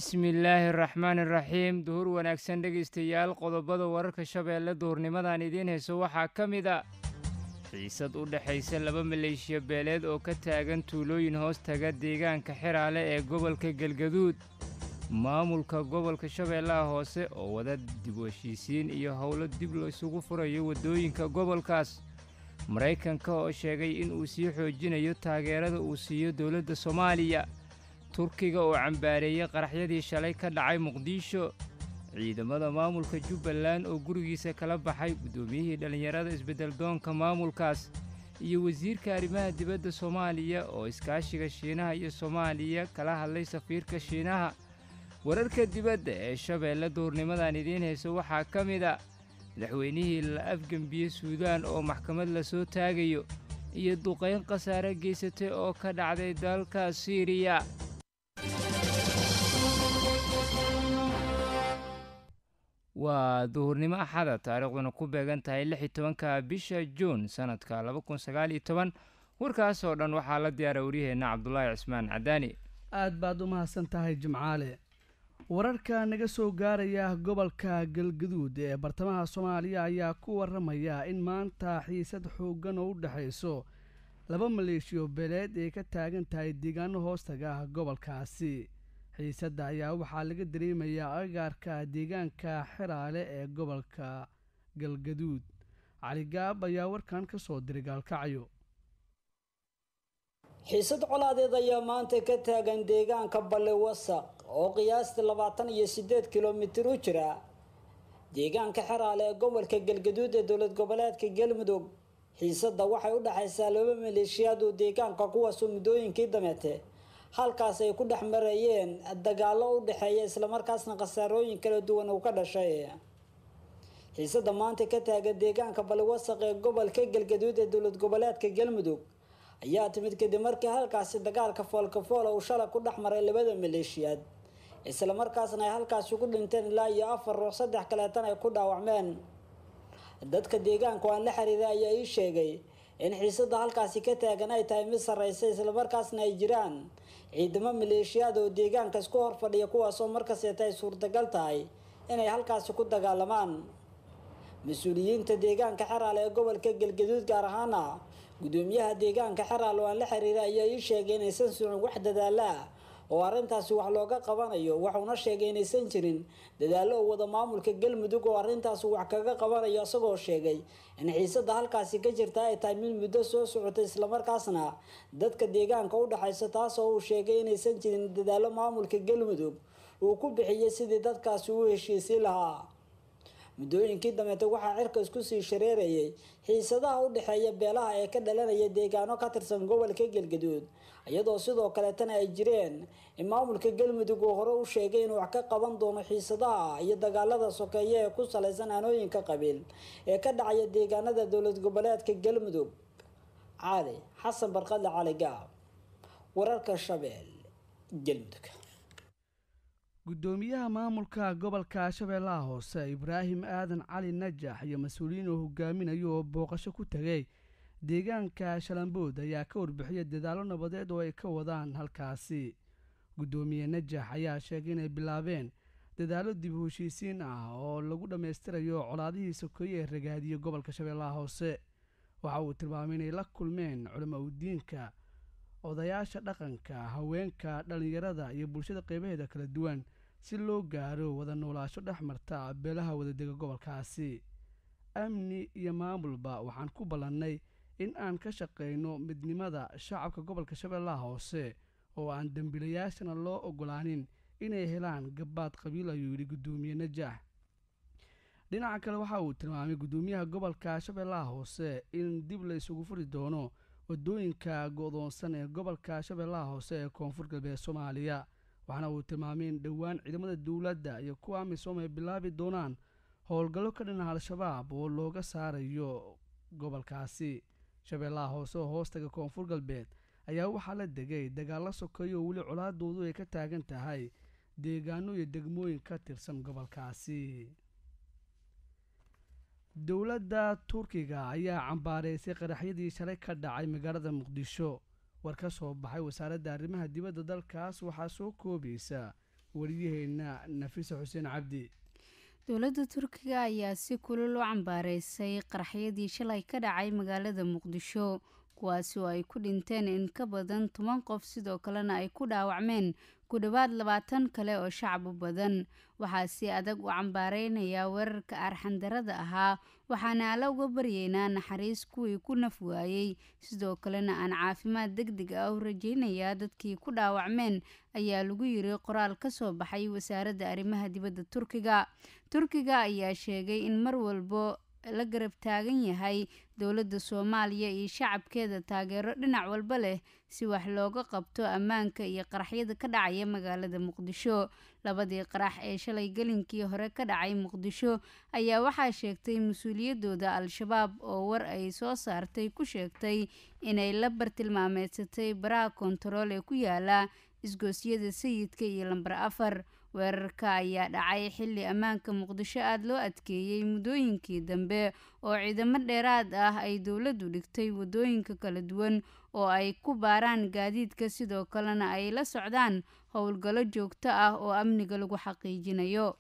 bismillaahi araxmaani iraxiim duhur wanaagsan dhegaystayaal qodobada wararka shabeelle duhurnimadan idiin hayso waxaa ka mid a xiisad u dhexaysa laba maleeshiya beeleed oo ka taagan tuulooyin hoos taga deegaanka xiraale ee gobolka galgaduud maamulka gobolka shabeellaha hoose oo wada dib u heshiisiin iyo howlo dib laysugu furayo waddooyinka gobolkaas maraykanka oo sheegay in uu sii xoojinayo taageerada uu siiyo dowladda soomaaliya turkiga oo cambaareeyey qaraxyadii shalay ka dhacay muqdisho ciidamada maamulka jubbaland oo gurigiisa kala baxay guddoomiyihii dhallinyarada isbeddeldoonka maamulkaas iyo wasiirka arrimaha dibadda soomaaliya oo iskaashiga shiinaha iyo soomaaliya kala hadlay safiirka shiinaha wararka dibadda ee shabeelle duurnimadan idiin hayso waxaa ka mid a madaxweynihii la afgembiye suudaan oo maxkamad la soo taagayo iyo duqayn khasaare geysatay oo ka dhacday dalka siiriya waa duhurnimo axada taariikhduna ku beegan tahay lix iyo tobanka bisha juun sannadka laba kun sagaal iyo toban warkaas oo dhan waxaa la diyaara waryaheenna cabdulaahi cismaan cadaani aad baad u mahadsan tahay jimcaale wararka naga soo gaaraya gobolka galgaduud ee bartamaha soomaaliya ayaa ku waramaya in maanta xiisad xooggan oo u dhexayso laba maleeshiyo beeleed ay ka taagan tahay deegaano hoostaga ah gobolkaasi xiisadda ayaa waxaa laga dareemayaa agaarka deegaanka xiraale ee gobolka galgaduud caligaab ayaa warkan ka soo diray gaalkacyo xiisad colaadeed ayaa maanta ka taagan deegaanka balle wasaq oo qiyaastii labaatan iyo siddeed kilomitir u jira deegaanka xeraale ee gobolka galgaduud ee dowlad goboleedka galmudug xiisadda waxay u dhexaysaa laba maleeshiyaad oo deegaanka kuwaasoo muddooyinkii dameete halkaas ay ku dhex marayeen dagaallo u dhexeeya islamarkaasna khasaarooyin kala duwan uu ka dhashay xiisadda maanta ka taagan deegaanka balle wasaq ee gobolka galgaduud ee dowlad goboleedka galmudug ayaa timid kadib markii halkaasi dagaalka foolkafoola uu shalay ku dhex maray labada maleeshiyaad islamarkaasna ay halkaasi ku dhinteen ilaa iyo afar ruux saddex kaleetan ay ku dhaawacmeen dadka deegaanka aan la xiriiray ayaa ii sheegay in xiisadda halkaasi ka taagan ay tahay mid sarreysa islamarkaasna ay jiraan ciidamo maleeshiyaad oo deegaanka isku hor fadhiya kuwaasoo markaseeta ay suurtagal tahay inay halkaasi ku dagaalamaan mas-uuliyiinta deegaanka xeraale ee gobolka galgaduud gaar ahaana gudoomiyaha deegaanka xeraal oo aan la xiriiray ayaa ii sheegay inaysan socon wax dadaalo ah oo arrintaasi wax looga qabanayo waxuuna sheegay inaysan jirin dadaallo oo wada maamulka galmudug oo arrintaasi wax kaga qabanayo isagoo sheegay in xiisadda halkaasi ka jirta ay tahay mid muddo soo socotay islamarkaasna dadka deegaanka u dhexaysa taasoo uu sheegay inaysan jirin dadaallo maamulka galmudug uu ku bixiyey sidii dadkaasi u heshiisiin lahaa muddooyinkii dameete waxaa cirka isku sii shareerayay xiisadaha u dhexeeya beelaha ee ka dhalanaya deegaano ka tirsan gobolka galgaduud iyadoo sidoo kaleetana ay jireen in maamulka galmudug uu hore u sheegay inuu wax ka qaban doono xiisadaha iyo dagaalada sokeeye ee ku salaysan aanooyinka qabiil ee ka dhacaya deegaanada dowlad goboleedka galmudug cali xasan barqadle cali gaab wararka shabeel galmudug guddoomiyaha maamulka gobolka shabeellaha hoose ibraahim aadan cali najax iyo mas-uuliyiin oo hogaaminayo oo booqasho ku tegay deegaanka shalambood ayaa ka warbixiyay dadaallo nabadeed oo ay ka wadaan halkaasi guddoomiye najax ayaa sheegay inay bilaabeen dadaallo dib u heshiisiin ah oo lagu dhammaystirayo colaadihii sokeeye ee ragaadiyey gobolka shabeellaha hoose waxa uu tilmaamay inay la kulmeen culamo udiinka odayaasha dhaqanka haweenka dhallinyarada iyo bulshada qeybaheeda kala duwan si loo gaaro wada noolaasho dhex marta beelaha wadadega gobolkaasi amni iyo maamulba waxaan ku ballannay in aan ka shaqayno midnimada shacabka gobolka shabeellaha hoose oo aan dembiilayaashana loo ogolaanin inay helaan gabbaad qabiil ayuu yidhi guddoomiye najax dhinaca kale waxa uu tilmaamay guddoomiyaha gobolka shabeellaha hoose in dib la isugu furi doono wadooyinka go-doonsan ee gobolka shabeellaha hoose ee koonfur galbeed soomaaliya waxaana uu tilmaamay in dhowaan ciidamada dowladda iyo kuwa amisom ay bilaabi doonaan howlgallo ka dhinaca al-shabaab oo looga saarayo gobolkaasi shabeellaha hoose oo hoostaga koonfur galbeed ayaa waxaa la degay dagaallo sokeeyo oo weli colaadoodu ay ka taagan tahay deegaano iyo degmooyin ka tirsan gobolkaasi dowladda turkiga ayaa cambaareysay qaraxyadii shalay ka dhacay magaalada muqdisho war ka soo baxay wasaaradda arrimaha dibadda dalkaas waxaa soo koobaysa wariyaheenna nafisa xuseen cabdi dowladda turkiga ayaa si kulul u cambaareysay qaraxyadii shalay ka dhacay magaalada muqdisho kuwaasi oo ay ku dhinteen in ka badan toban qof sidoo kalena ay ku dhaawacmeen ku dhowaad labaatan kale oo shacab u badan waxaa si adag u cambaareynaya weerarka arxandarada ahaa waxaana alla uga baryeynaa naxariis kuwii ku naf waayey sidoo kalena aan caafimaad deg deg ah u rajeynayaa dadkii ku dhaawacmeen ayaa lagu yiri qoraal ka soo baxay wasaaradda arrimaha dibadda turkiga turkiga ayaa sheegay in mar walbo la garab taagan yahay dowladda soomaaliya iyo shacabkeeda taageero dhinac walba leh si wax looga qabto ammaanka iyo qaraxyada ka dhacaya magaalada muqdisho labadii qarax ee shalay gelinkii hore ka dhacay muqdisho ayaa waxaa sheegtay mas-uuliyadooda al-shabaab oo war ay soo saartay ku sheegtay inay la bartilmaameedsatay baraha kontarool ee ku yaala isgoosyada sayidka iyo lambar afar weerarka ayaa dhacay xilli ammaanka muqdisho aada loo adkeeyey muddooyinkii dambe oo ciidamo dheeraad ah ay dowladdu dhigtay waddooyinka kala duwan oo ay ku baaraan gaadiidka sidoo kalena ay la socdaan howlgallo joogto ah oo amniga lagu xaqiijinayo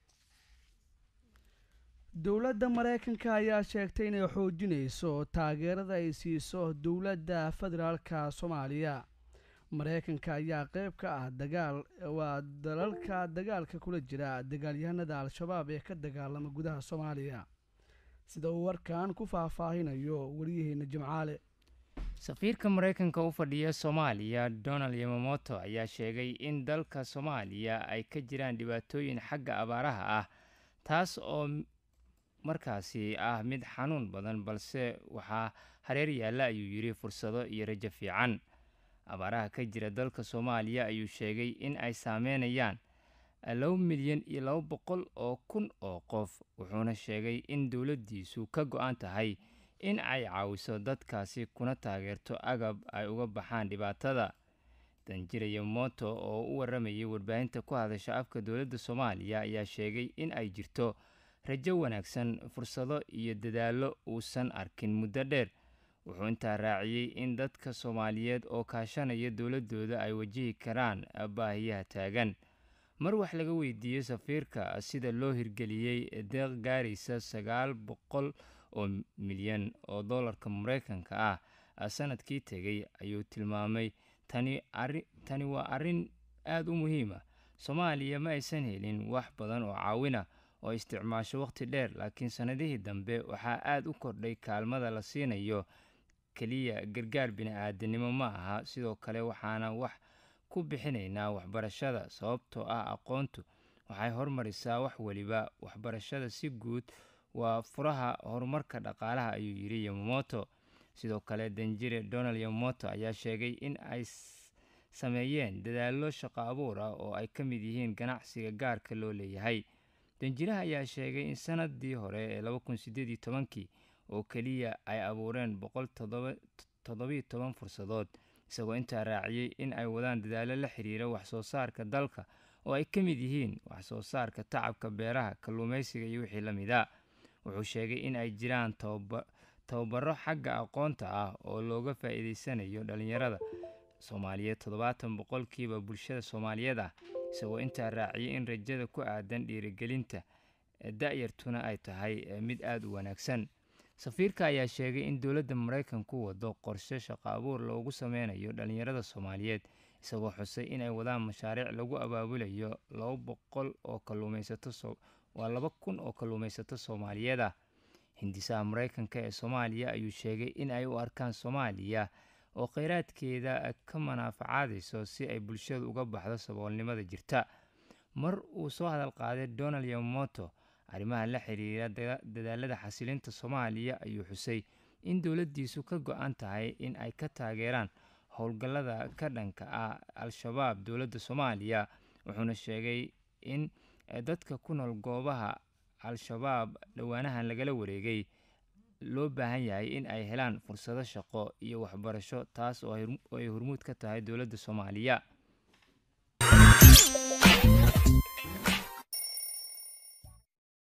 dowladda mareykanka ayaa sheegtay inay xoojinayso taageerada ay siiso dowladda federaalka soomaaliya mareykanka ayaa qeyb ka ah dagaal waa dalalka dagaalka kula jira dagaalyahanada al-shabaab ee ka dagaalama gudaha soomaaliya sida uu warkan ku faahfaahinayo wariyaheena jimcaale safiirka mareykanka u fadhiya soomaaliya donald yamamoto ayaa sheegay in dalka soomaaliya ay ka jiraan dhibaatooyin xagga abaaraha ah taas oo markaasi ah mid xanuun badan balse waxaa hareer yaalla ayuu yidhi fursado iyo rajo fiican abaaraha ka jira dalka soomaaliya ayuu sheegay in ay saameynayaan laba milyan iyo laba boqol oo kun oo qof wuxuuna sheegay in dowladdiisu ka go-an tahay in ay caawiso dadkaasi kuna taageerto agab ay uga baxaan dhibaatada danjiraya moto oo u waramayay warbaahinta ku hadasha afka dowladda soomaaliya ayaa sheegay in ay jirto rajo wanaagsan fursado iyo dadaallo uusan arkin muddo dheer wuxuu intaa raaciyey in dadka soomaaliyeed oo kaashanaya dowladooda ay wajihi karaan baahiyaha taagan mar wax laga weydiiyey safiirka sida loo hirgeliyey deeq gaaraysa sagaal boqol oo milyan oo dollarka mareykanka ah sanadkii tegay ayuu tilmaamay tani waa arrin aada u muhiima soomaaliya ma aysan helin wax badan oo caawina oo isticmaasho waqti dheer laakiin sannadihii dambe waxaa aada u kordhay kaalmada la siinayo keliya gargaar bini-aadanimo ma aha sidoo kale waxaana wax ku bixinaynaa waxbarashada sababtoo ah aqoontu waxay hormarisaa wax weliba waxbarashada si guud waa furaha horumarka dhaqaalaha ayuu yidhi yamamoto sidoo kale danjire donald yamamoto ayaa sheegay in ay sameeyeen dadaallo shaqo abuur ah oo ay ka mid yihiin ganacsiga gaarka loo leeyahay danjiraha ayaa sheegay in sanadii hore ee laba kun sideed iyo tobankii oo keliya ay abuureen boqol toddobiyo toban fursadood isagoo intaa raaciyey in ay wadaan dadaallo la xiriira waxsoo saarka dalka oo ay ka mid yihiin waxsoo saarka tacabka beeraha kalluumaysiga iyo wixii la mid a wuxuu sheegay in ay jiraan tababaro xagga aqoonta ah oo looga faa-iideysanayo dhalinyarada soomaaliyeed toddobaatan boqolkiiba bulshada soomaaliyeed ah isagoo intaa raaciyay in rajada ku aadan dhiirigelinta da-yartuna ay tahay mid aada u wanaagsan safiirka ayaa sheegay in dowladda maraykanku wado qorshe shaqo abuur loogu sameynayo dhalinyarada soomaaliyeed isagoo xusay inay wadaan mashaariic lagu abaabulayo laba boqol oo kaluumaysato waa laba kun oo kalluumaysato soomaaliyeed ah hindisaha maraykanka ee soomaaliya ayuu sheegay in ay u arkaan soomaaliya oo kheyraadkeeda ka manaafacaadayso si ay bulshadu uga baxdo saboolnimada jirta mar uu soo hadal qaaday donald yamamoto arrimaha la xiriira dadaalada xasilinta soomaaliya ayuu xusay in dowladdiisu ka go-an tahay in ay ka taageeraan howlgallada ka dhanka ah al-shabaab dowladda soomaaliya wuxuuna sheegay in dadka ku nool goobaha al-shabaab dhowaanahan lagala wareegay loo baahan yahay in ay helaan fursado shaqo iyo waxbarasho taas oo ay hormuud ka tahay dowladda soomaaliya